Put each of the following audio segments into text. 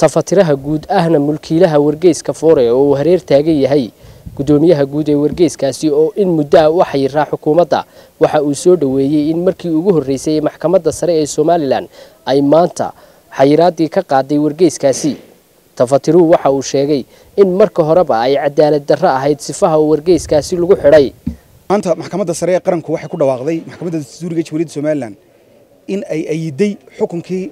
tafatiraha guud ahna mulkiilaha wargeyska foore oo uu hareer taagan yahay gudoomiyaha guud ee wargeyskaasi oo in muddo ah u xayiraa xukuumadda waxa uu soo dhoweeyey in markii ugu horreysay ee maxkamadda sare ee somalilan ay maanta xayiraadii ka qaaday wargeyskaasi tafatiruhu waxa uu sheegay in marka horeba ay cadaalad darro ahayd sifaha uu wargeyskaasi lagu xidhay maanta maxkamadda sare ee qaranku waxay ku dhawaaqday maxkamadda dastuuriga jamhuuriyadda somalilan in ay ayiday xukunkii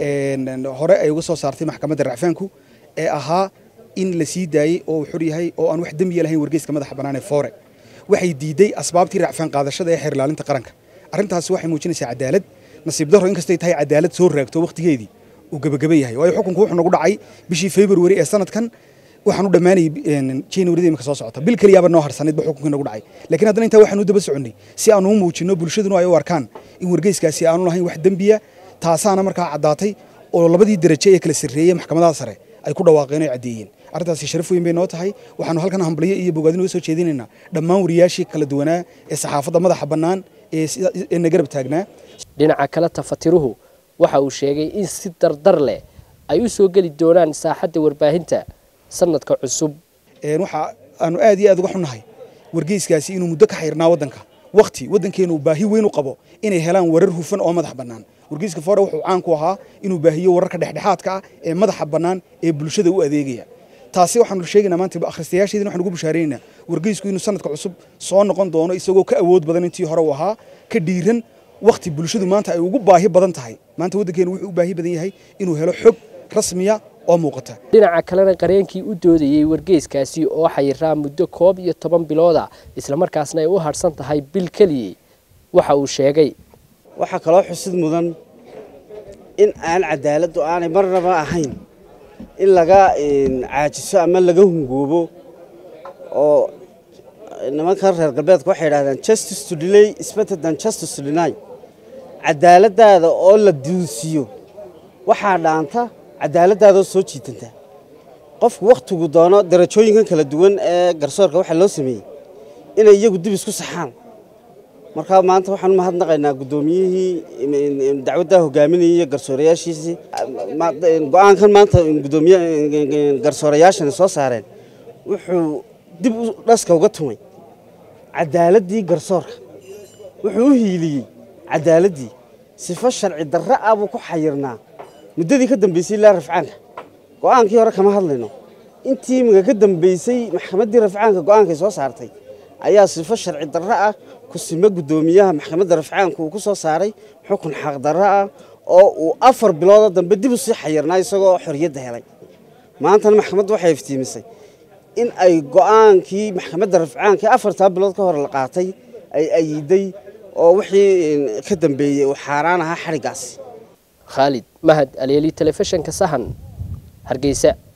hore ay uga soo saartay maxkamadda racfaanku ee ahaa in la sii daayey oo uu xor yahay oo aan wax dembiya lahayn wargeyska madaxa bannaan ee foore waxay diiday asbaabtii racfaan qaadashada ee xeer ilaalinta qaranka arrintaasi waxay muujinaysaa cadaalad nasiib darro inkastay tahay cadaalad soo raagto wakhtigeedii uu gebagaba yahay waayo xukunku wuxuu nagu dhacay bishii february ee sanadkan waxaan u dhammaanayay january imika soo socota bil keliyaaba noo harsanayd ba xukunkii nagu dhacay laakiin haddana intaa waxaan u daba soconnay si aan u muujinno bulshaduna ay u arkaan in wargeyskaasi aanu lahayn wax dembiya taasaana markaa caddaatay oo labadii daraje ee kala sarreeyey maxkamadaha sare ay ku dhawaaqeen oo caddeeyeen arrintaasi sharaf weyn bay noo tahay waxaanu halkan hambalyo iyo bogaadin uga soo jeedinaynaa dhammaan wariyaashii kala duwanaa ee saxaafadda madaxa bannaan ee na garab taagnaa dhinaca kale tafatiruhu waxa uu sheegay in si dardar leh ay u soo geli doonaan saaxadda warbaahinta sanadka cusub waxa aanu aad iyo aad uga xunnahay wargeyskaasi inuu muddo ka xayrnaa waddanka wakhti waddankeenu baahi weyn u qabo inay helaan warar hufan oo madax bannaan wargeyska foore wuxuu caan ku ahaa inuu baahiyo wararka dhexdhexaadka ah ee madaxa bannaan ee bulshada u adeegaya taasi waxaanu sheegaynaa maanta akhristayaasheedina waxaan ugu bushaaraynaynaa wargeysku inuu sanadka cusub soo noqon doono isagoo ka awood badan intii hore uu ahaa ka dhiiran wakhti bulshadu maanta ay ugu baahi badan tahay maanta waddankeenu wuxuu u baahi badan yahay inuu helo xog rasmiya oo muuqata dhinaca kalena qareenkii u doodayey wargeyskaasi oo xayiraa muddo koob iyo toban bilooda islamarkaasna ay u harhsan tahay bil keliyey waxa uu sheegay waxaa kaloo xusid mudan in aan cadaaladdu aanay marnaba ahayn in laga caajiso ama laga hungoobo oo nimankan reer galbeedka waxay idhahdaan justice to delay is better than justice to deny cadaaladdaada oo la duunsiyo waxaa dhaanta cadaaladdaadaoo soo jiitanta qofku wakhtigu doono darajooyinkan kala duwan ee garsoorka waxaa loo sameeyey inay iyagu dib isku saxaan markaa maanta waxaan u mahadnaqaynaa guddoomiyihii dacwaddaa hogaaminayay iyo garsoorayaashiisii go-aankan maanta gudoomiye garsoorayaashani soo saareen wuxuu dib u dhaska uga tumay cadaaladdii garsoorka wuxuu u hiiliyey cadaaladdii sifo sharci darra ah buu ku xayirnaa muddadii ka dambaysay ilaa rafcaanka go'aankii hore kama hadlayno intii imiga ka dambaysay maxkamaddii rafcaanka go'aankay soo saartay ayaa sifo sharci darro ah kusime guddoomiyaha maxkamadda rafcaanka uu ku soo saaray xukun xaqdarro ah oo uu afar biloodoo dambe dib u sii xayirnaa isagoo xorriyadda helay maantana maxkamaddu waxay iftiimisay in ay go'aankii maxkamadda rafcaanka afartaa bilood ka hor la qaatay ay ayiday oo wixii ka dambeeyey uu xaaraan ahaa xadhiggaasi khaalid mahad aleeli telefishinka sahan hargeysa